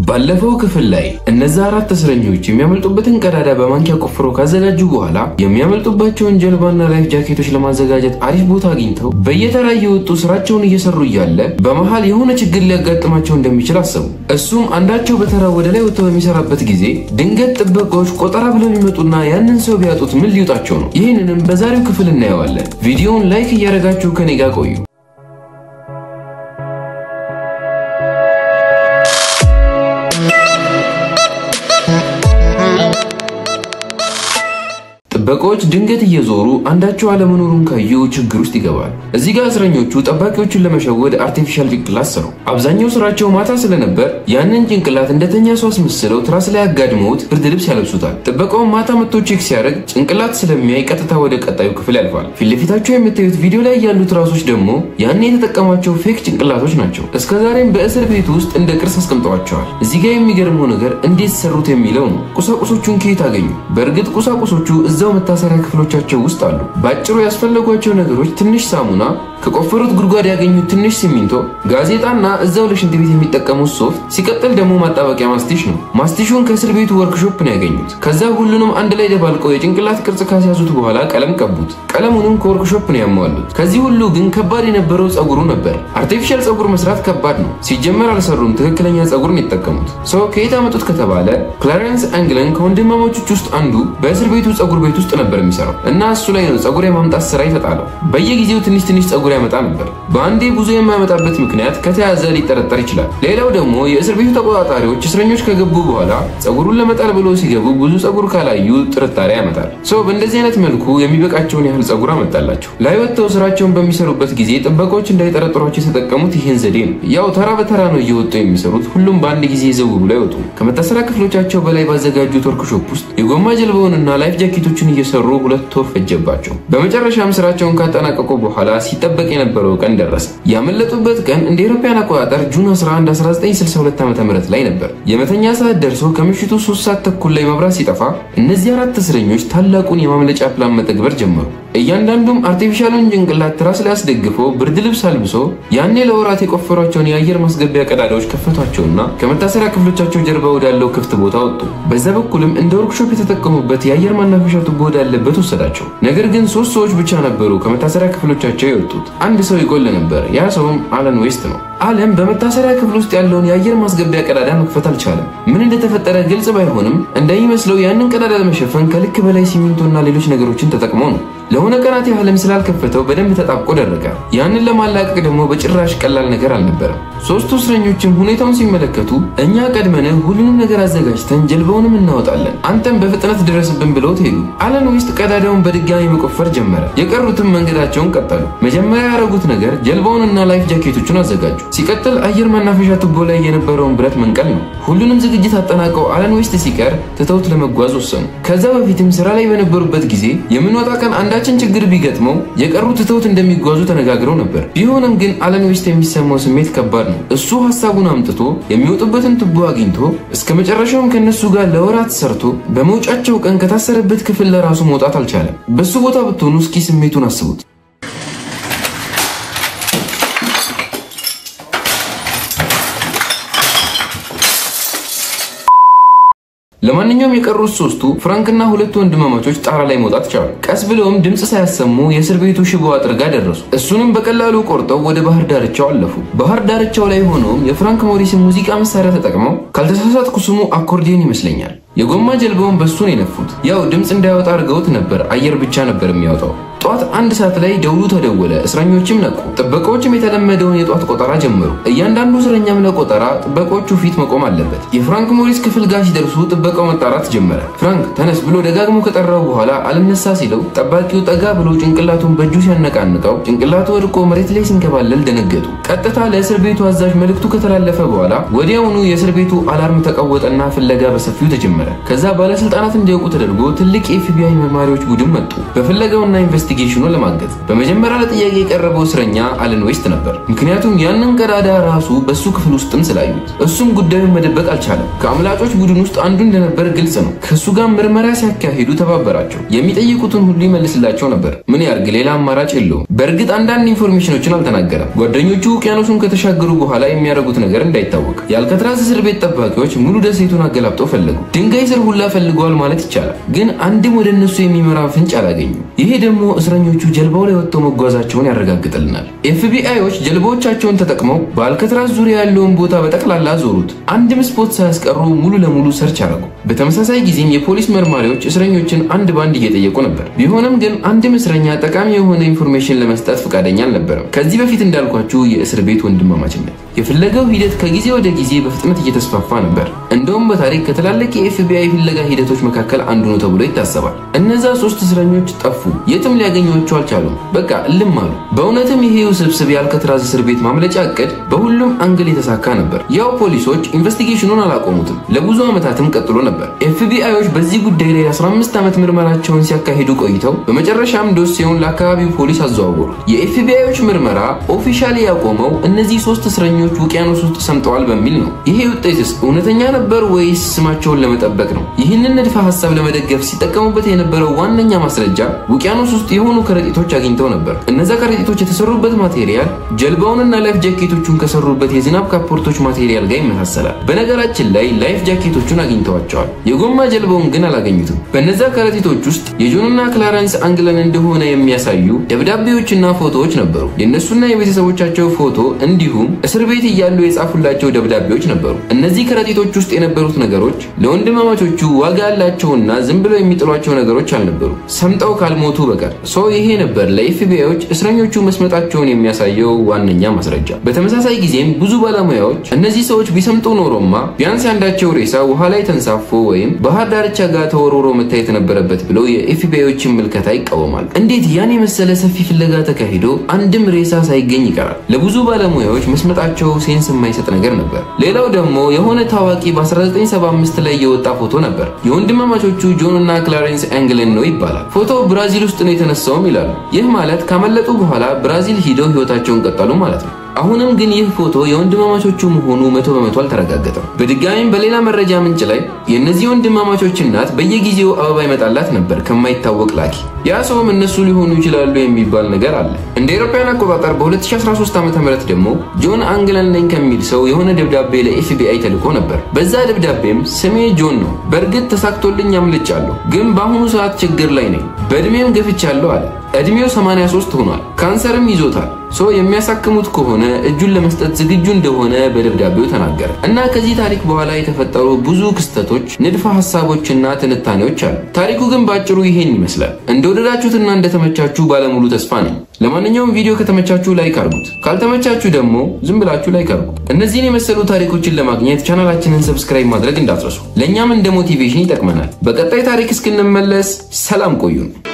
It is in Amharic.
ባለፈው ክፍል ላይ እነዛ አራት እስረኞች የሚያመልጡበትን ቀዳዳ በማንኪያ ቆፍረው ካዘጋጁ በኋላ የሚያመልጡባቸውን ጀልባና ላይፍ ጃኬቶች ለማዘጋጀት አሪፍ ቦታ አግኝተው በየተራ እየወጡ ስራቸውን እየሰሩ እያለ በመሃል የሆነ ችግር ሊያጋጥማቸው እንደሚችል አሰቡ። እሱም አንዳቸው በተራ ወደ ላይ ወጥተው በሚሰራበት ጊዜ ድንገት ጥበቃዎች ቆጠራ ብለው ሊመጡና ያንን ሰው ቢያጡት ምን ሊውጣቸው ነው? ይህንንም በዛሬው ክፍል እናየዋለን። ቪዲዮውን ላይክ እያደረጋችሁ ከኔ ጋር ቆዩ። ጥበቃዎች ድንገት እየዞሩ አንዳቸው አለመኖሩን ካዩ ችግር ውስጥ ይገባል። እዚህ ጋር እስረኞቹ ጠባቂዎቹን ለመሸወድ አርቲፊሻል ጭንቅላት ሰሩ። አብዛኛው ስራቸው ማታ ስለነበር ያንን ጭንቅላት እንደተኛ ሰው አስመስለው ትራስ ላይ አጋድመውት ብርድ ልብስ ያለብሱታል። ጥበቃውን ማታ መጥቶ ቼክ ሲያደርግ ጭንቅላት ስለሚያይ ቀጥታ ወደ ቀጣዩ ክፍል ያልፋል። ፊት ለፊታቸው የምታዩት ቪዲዮ ላይ ያሉት ራሶች ደግሞ ያኔ የተጠቀሟቸው ፌክ ጭንቅላቶች ናቸው። እስከዛሬም በእስር ቤት ውስጥ እንደ ቅርስ አስቀምጠዋቸዋል። እዚህ ጋር የሚገርመው ነገር እንዴት ሰሩት የሚለው ነው። ቁሳቁሶቹን ከየት አገኙ? በእርግጥ ቁሳቁሶቹ እዛው መታሰሪያ ክፍሎቻቸው ውስጥ አሉ። በአጭሩ ያስፈለጓቸው ነገሮች ትንሽ ሳሙና፣ ከቆፈሩት ጉድጓድ ያገኙት ትንሽ ሲሚንቶ፣ ጋዜጣና እዛው ለሽንት ቤት የሚጠቀሙት ሶፍት፣ ሲቀጥል ደግሞ ማጣበቂያ ማስቲሽ ነው። ማስቲሹን ከእስር ቤቱ ወርክሾፕ ነው ያገኙት። ከዛ ሁሉንም አንድ ላይ ደባልቀው የጭንቅላት ቅርጽ ካስያዙት በኋላ ቀለም ቀቡት። ቀለሙንም ከወርክሾፕ ነው ያሟሉት። ከዚህ ሁሉ ግን ከባድ የነበረው ጸጉሩ ነበር። አርቲፊሻል ጸጉር መስራት ከባድ ነው። ሲጀመር አልሰሩም፣ ትክክለኛ ጸጉር ነው የተጠቀሙት። ሰው ከየት አመጡት ከተባለ ክላረንስ አንግለን ከወንድማማቾች ውስጥ አንዱ በእስር ቤቱ ጸጉር ቤት ውስጥ ነበር የሚሰራው እና እሱ ላይ ነው ጸጉር የማምጣት ስራ የተጣለው። በየጊዜው ትንሽ ትንሽ ጸጉር ያመጣ ነበር። በአንዴ ብዙ የማያመጣበት ምክንያት ከተያዘ ሊጠረጠር ይችላል። ሌላው ደግሞ የእስር ቤቱ ተቆጣጣሪዎች እስረኞች ከገቡ በኋላ ጸጉሩን ለመጣል ብሎ ሲገቡ ብዙ ጸጉር ካላዩ ጥርጣሬ ያመጣል። ሰው በእንደዚህ አይነት መልኩ የሚበቃቸውን ያህል ጸጉር አመጣላቸው። ላይ ወጥተው ስራቸውን በሚሰሩበት ጊዜ ጥበቃዎች እንዳይጠረጥሯቸው የተጠቀሙት ይህን ዘዴ ነው። ያው ተራ በተራ ነው እየወጡ የሚሰሩት። ሁሉም በአንድ ጊዜ ዘው ብሎ አይወጡ። ከመታሰሪያ ክፍሎቻቸው በላይ ባዘጋጁት ወርክሾፕ ውስጥ የጎማ ጀልባውንና ላይፍ ጃኬቶችን እየሰሩ ሁለት ወር ፈጀባቸው። በመጨረሻም ስራቸውን ካጠናቀቁ በኋላ ሲጠበቅ የነበረው ቀን ደረሰ። ያመለጡበት ቀን እንደ አውሮፓውያን አቆጣጠር ጁን 11 1962 ዓ.ም ላይ ነበር። የመተኛ ሰዓት ደርሶ ከምሽቱ 3 ሰዓት ተኩል ላይ መብራት ሲጠፋ እነዚህ አራት እስረኞች ታላቁን የማምለጫ ፕላን መተግበር ጀመሩ። እያንዳንዱም አርቲፊሻሉን ጭንቅላት ትራስ ላይ አስደግፎ ብርድ ልብስ አልብሶ ያኔ ለወራት የቆፈሯቸውን የአየር ማስገቢያ ቀዳዳዎች ከፈቷቸውና ከመታሰሪያ ክፍሎቻቸው ጀርባ ወዳለው ክፍት ቦታ ወጡ። በዛ በኩልም እንደ ወርክሾፕ የተጠቀሙበት የአየር ማናፈሻ ቱቦ ወዳለበት ወሰዳቸው። ነገር ግን ሶስት ሰዎች ብቻ ነበሩ ከመታሰሪያ ክፍሎቻቸው የወጡት። አንድ ሰው ይጎል ነበር። ያ ሰውም አለን ዌስት ነው። አለም በመታሰሪያ ክፍል ውስጥ ያለውን የአየር ማስገቢያ ቀዳዳ መክፈት አልቻለም። ምን እንደተፈጠረ ግልጽ ባይሆንም እንደሚመስለው ያንን ቀዳዳ ለመሸፈን ከልክ በላይ ሲሚንቶና ሌሎች ነገሮችን ተጠቅሞ ነው። ለሆነ ቀናት ያህልም ስላልከፈተው በደንብ ተጣብቆ ደረቀ። ያንን ለማላቀቅ ደግሞ በጭራሽ ቀላል ነገር አልነበረም። ሶስቱ እስረኞችም ሁኔታውን ሲመለከቱ እኛ ቀድመን ሁሉንም ነገር አዘጋጅተን ጀልባውንም እናወጣለን፣ አንተም በፍጥነት ድረስብን ብለውት ሄዱ። አለን ዌስት ቀዳዳውን በድጋሚ መቆፈር ጀመረ። የቀሩትም መንገዳቸውን ቀጠሉ። መጀመሪያ ያደረጉት ነገር ጀልባውንና ላይፍ ጃኬቶቹን አዘጋጁ። ሲቀጥል አየር ማናፈሻ ቱቦ ላይ የነበረውን ብረት መንቀል ነው። ሁሉንም ዝግጅት አጠናቀው አለን ዌስት ሲቀር ትተውት ለመጓዝ ወሰኑ። ከዛ በፊትም ስራ ላይ በነበሩበት ጊዜ የምንወጣ ቀን አንዳችን ችግር ቢገጥመው የቀሩ ትተውት እንደሚጓዙ ተነጋግረው ነበር። ቢሆንም ግን አለን ዌስት የሚሰማው ስሜት ከባድ ነው። እሱ ሀሳቡን አምጥቶ የሚወጡበትን ቱቦ አግኝቶ እስከ መጨረሻውም ከነሱ ጋር ለወራት ሰርቶ በመውጫቸው ቀን ከታሰረበት ክፍል ለራሱ መውጣት አልቻለም። በሱ ቦታ ብትሆኑ እስኪ ስሜቱን አስቡት። ለማንኛውም የቀሩት ሶስቱ ፍራንክና ሁለቱ ወንድማማቾች ጣራ ላይ መውጣት ቻሉ። ቀስ ብለውም ድምፅ ሳያሰሙ የእስር ቤቱ ሽቦ አጥር ጋር ደረሱ። እሱንም በቀላሉ ቆርጠው ወደ ባህር ዳርቻው አለፉ። ባህር ዳርቻው ላይ ሆነውም የፍራንክ ሞሪስን ሙዚቃ መሳሪያ ተጠቅመው ካልተሳሳትኩ ስሙ አኮርዲዮን ይመስለኛል። የጎማ ጀልባውን በሱ ነው የነፉት። ያው ድምፅ እንዳያወጣ አድርገውት ነበር፣ አየር ብቻ ነበር የሚያወጣው። ጠዋት አንድ ሰዓት ላይ ደውሉ ተደወለ። እስረኞችም ነቁ። ጥበቃዎችም የተለመደውን የጧት ቆጠራ ጀመሩ። እያንዳንዱ እስረኛም ለቆጠራ ጥበቃዎቹ ፊት መቆም አለበት። የፍራንክ ሞሪስ ክፍል ጋር ሲደርሱ ጥበቃው መጣራት ጀመረ። ፍራንክ ተነስ ብሎ ደጋግሞ ከጠራው በኋላ አልነሳ ሲለው ጠባቂው ጠጋ ብሎ ጭንቅላቱን በእጁ ሲያነቃንቀው ጭንቅላቱ ወድቆ መሬት ላይ ሲንከባለል ደነገጡ። ቀጥታ ለእስር ቤቱ አዛዥ መልእክቱ ከተላለፈ በኋላ ወዲያውኑ የእስር ቤቱ አላርም ተቀወጠና ፍለጋ በሰፊው ተጀመረ። ከዛ ባለስልጣናት እንዲያውቁ ተደርጎ ትልቅ የኤፍቢአይ መርማሪዎች ቡድን መጡ። በፍለጋውና ኢንቨስቲ በኢንቨስቲጌሽኑ ለማገዝ። በመጀመሪያ ለጥያቄ የቀረበው እስረኛ አለን ዌስት ነበር። ምክንያቱም ያንን ቀዳዳ ራሱ በሱ ክፍል ውስጥም ስላዩት፣ እሱም ጉዳዩን መደበቅ አልቻለም። ከአምላጮች ቡድን ውስጥ አንዱ እንደነበር ግልጽ ነው። ከእሱ ጋር ምርመራ ሲያካሂዱ ተባበራቸው። የሚጠይቁትን ሁሉ ይመልስላቸው ነበር። ምን ያርግ? ሌላ አማራጭ የለውም። በእርግጥ አንዳንድ ኢንፎርሜሽኖችን አልተናገረም። ጓደኞቹ ውቅያኖሱን ከተሻገሩ በኋላ የሚያደርጉት ነገር እንዳይታወቅ። የአልከትራዝ እስር ቤት ጠባቂዎች ሙሉ ደሴቱን አገላብጠው ፈለጉ። ድንጋይ ስር ሁላ ፈልገዋል ማለት ይቻላል። ግን አንድም ወደ እነሱ የሚመራ ፍንጭ አላገኙም። ይሄ ደግሞ እስረኞቹ ጀልባው ላይ ወጥተው መጓዛቸውን ያረጋግጥልናል። ኤፍቢአዮች ጀልባዎቻቸውን ተጠቅመው በአልከትራዝ ዙሪያ ያለውን ቦታ በጠቅላላ ዞሩት። አንድም ስፖት ሳያስቀሩ ሙሉ ለሙሉ ሰርች አረጉ። በተመሳሳይ ጊዜም የፖሊስ መርማሪዎች እስረኞችን አንድ ባንድ እየጠየቁ ነበር። ቢሆንም ግን አንድም እስረኛ ጠቃሚ የሆነ ኢንፎርሜሽን ለመስጠት ፈቃደኛ አልነበረም። ከዚህ በፊት እንዳልኳችሁ የእስር ቤት ወንድማማችነት የፍለጋው ሂደት ከጊዜ ወደ ጊዜ በፍጥነት እየተስፋፋ ነበር። እንደውም በታሪክ ከትላልቅ የኤፍቢአይ ፍለጋ ሂደቶች መካከል አንዱ ነው ተብሎ ይታሰባል። እነዛ ሶስት እስረኞች ጠፉ። የትም ሊያገኟቸው አልቻሉም። በቃ እልም አሉ። በእውነትም ይሄ ውስብስብ የአልከትራዝ እስር ቤት ማምለጫ እቅድ በሁሉም አንግል የተሳካ ነበር። ያው ፖሊሶች ኢንቨስቲጌሽኑን አላቆሙትም። ለብዙ ዓመታትም ቀጥሎ ነበር። ኤፍቢአዮች በዚህ ጉዳይ ላይ 15 ዓመት ምርመራቸውን ሲያካሂዱ ቆይተው በመጨረሻም ዶሴውን ለአካባቢው ፖሊስ አዘዋወሩት። የኤፍቢአዮች ምርመራ ኦፊሻሊ ያቆመው እነዚህ ሶስት እስረኞች ውቅያኖስ ውስጥ ሰምጠዋል በሚል ነው። ይሄ ውጤትስ እውነተኛ ነበር ወይስ ስማቸውን ለመጠበቅ ነው? ይህንን ንድፈ ሀሳብ ለመደገፍ ሲጠቀሙበት የነበረው ዋነኛ ማስረጃ ውቅያኖስ ውስጥ የሆኑ ከረጢቶች አግኝተው ነበር። እነዛ ከረጢቶች የተሰሩበት ማቴሪያል ጀልባውንና ላይፍ ጃኬቶቹን ከሰሩበት የዝናብ ካፖርቶች ማቴሪያል ጋር ይመሳሰላል። በነገራችን ላይ ላይፍ ጃኬቶቹን አግኝተዋቸዋል። የጎማ ጀልባውን ግን አላገኙትም። በነዛ ከረጢቶች ውስጥ የጆንና ክላረንስ አንግለን እንደሆነ የሚያሳዩ ደብዳቤዎችና ፎቶዎች ነበሩ። የእነሱና የቤተሰቦቻቸው ፎቶ እንዲሁም እስር ቤት እያሉ የጻፉላቸው ደብዳቤዎች ነበሩ። እነዚህ ከረጢቶች ውስጥ የነበሩት ነገሮች ለወንድማማቾቹ ዋጋ ያላቸውና ዝም ብለው የሚጥሏቸው ነገሮች አልነበሩ፣ ሰምጠው ካልሞቱ በቀር። ሶ ይሄ ነበር ለኤፍቢአዮች እስረኞቹ መስመጣቸውን የሚያሳየው ዋነኛ ማስረጃ። በተመሳሳይ ጊዜም ብዙ ባለሙያዎች እነዚህ ሰዎች ቢሰምጡ ኖሮማ ቢያንስ ያንዳቸው ሬሳ ውሃ ላይ ተንሳፎ ወይም ባህር ዳርቻ ጋር ተወርውሮ መታየት ነበረበት ብለው የኤፍቢአዮችን ምልከታ ይቃወማል። እንዴት ያን የመሰለ ሰፊ ፍለጋ ተካሂዶ አንድም ሬሳ ሳይገኝ ይቀራል? ለብዙ ባለሙያዎች መስመጣቸው ሴንስ የማይሰጥ ነገር ነበር። ሌላው ደግሞ የሆነ ታዋቂ በ1975 ላይ የወጣ ፎቶ ነበር። የወንድማማቾቹ ጆን እና ክላሬንስ አንግለን ነው ይባላል። ፎቶው ብራዚል ውስጥ ነው የተነሳውም ይላሉ። ይህ ማለት ካመለጡ በኋላ ብራዚል ሂደው ህይወታቸውን ቀጠሉ ማለት ነው። አሁንም ግን ይህ ፎቶ የወንድማማቾቹ መሆኑ መቶ በመቶ አልተረጋገጠም። በድጋሚም በሌላ መረጃ ምንጭ ላይ የእነዚህ ወንድማማቾች እናት በየጊዜው አበባ ይመጣላት ነበር ከማይታወቅ ላኪ። ያ ሰውም እነሱ ሊሆኑ ይችላሉ የሚባል ነገር አለ። እንደ አውሮፓውያን አቆጣጠር በ2013 ዓ.ም ደግሞ ጆን አንግለን ነኝ ከሚል ሰው የሆነ ደብዳቤ ለኤፍቢአይ ተልኮ ነበር። በዛ ደብዳቤም ስሜ ጆን ነው፣ በእርግጥ ተሳክቶልኝ አምልጫለሁ፣ ግን በአሁኑ ሰዓት ችግር ላይ ነኝ፣ በእድሜም ገፍቻለሁ አለ። እድሜው 83 ሆኗል። ካንሰርም ይዞታል። ሰው የሚያሳክሙት ከሆነ እጁን ለመስጠት ዝግጁ እንደሆነ በደብዳቤው ተናገረ እና ከዚህ ታሪክ በኋላ የተፈጠሩ ብዙ ክስተቶች፣ ንድፈ ሀሳቦችና ትንታኔዎች አሉ። ታሪኩ ግን በአጭሩ ይሄን ይመስላል። እንደወደዳችሁትና እንደተመቻችሁ ባለሙሉ ተስፋ ነኝ። ለማንኛውም ቪዲዮ ከተመቻችሁ ላይክ አርጉት፣ ካልተመቻችሁ ደግሞ ዝም ብላችሁ ላይክ አርጉ። እነዚህን የመሰሉ ታሪኮችን ለማግኘት ቻናላችንን ሰብስክራይብ ማድረግ እንዳትረሱ። ለእኛም እንደ ሞቲቬሽን ይጠቅመናል። በቀጣይ ታሪክ እስክንመለስ ሰላም ቆዩን።